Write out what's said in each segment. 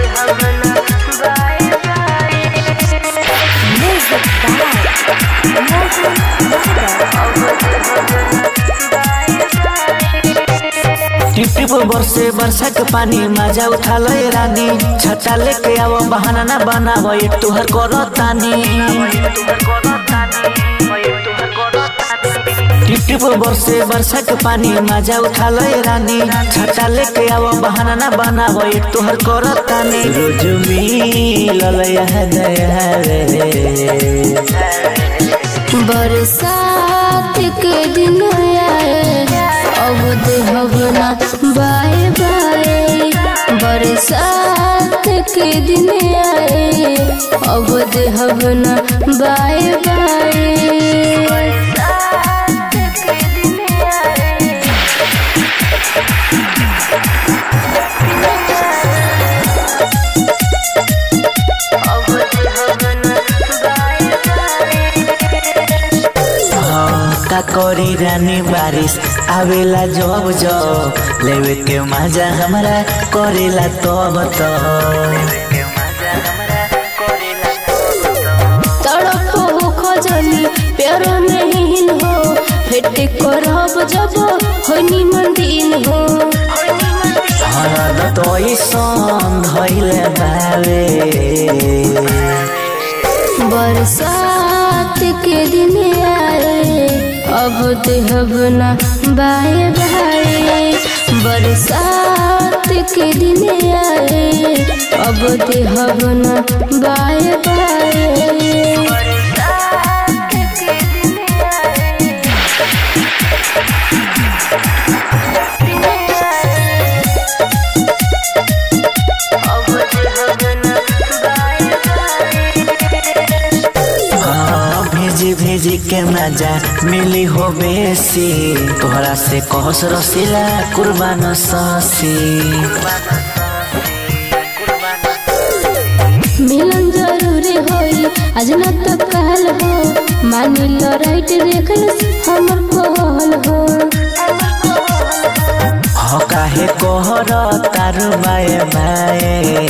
Music by Mohan टिप टिप बरसे वर्षा के पानी मजा उठा ले रानी छता लेके आओ बहाना ना बनावो ये तुहर करो तानी टिप टिप बरसे वर्षा के पानी मजा उठा ले रानी छता लेके आओ बहाना ना बनावो ये तुहर करो तानी रोज मिलल यह दया रे बरसात के दिन आए अब देहब ना बाय बाय बरसात के दिन आए अब देहब ना बाय बाय हाँ, का करी रानी बारिश आवेला जब जब लेवे के मजा हमरा करेला तब तो तड़प हो खजनी प्यार नहीं हो भेट करब जब होनी मंदिर हो हरद तो ऐसन धैले बावे बरसात के दिन आए अब देहब ना बाय बाय बरसात के दिन आए अब देहब ना बाय बाय हाँ, भेजी भेजी के मजा मिली हो बेसी तोहरा से कहस रसीला कुर्बान ससी मिलन जरूरी होई आज न तो कहल हो मानी लो राइट देख हमर कहल हो हो काहे कोहर तारू बाए बाए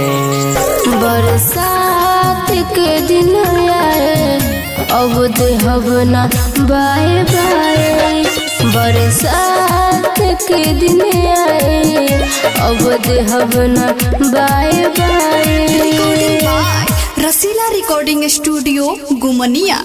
बरसात के दिन आए अब देहब ना बाय बाय बरसात के दिन आए अब देहब ना bye by Rasila recording studio गुमनिया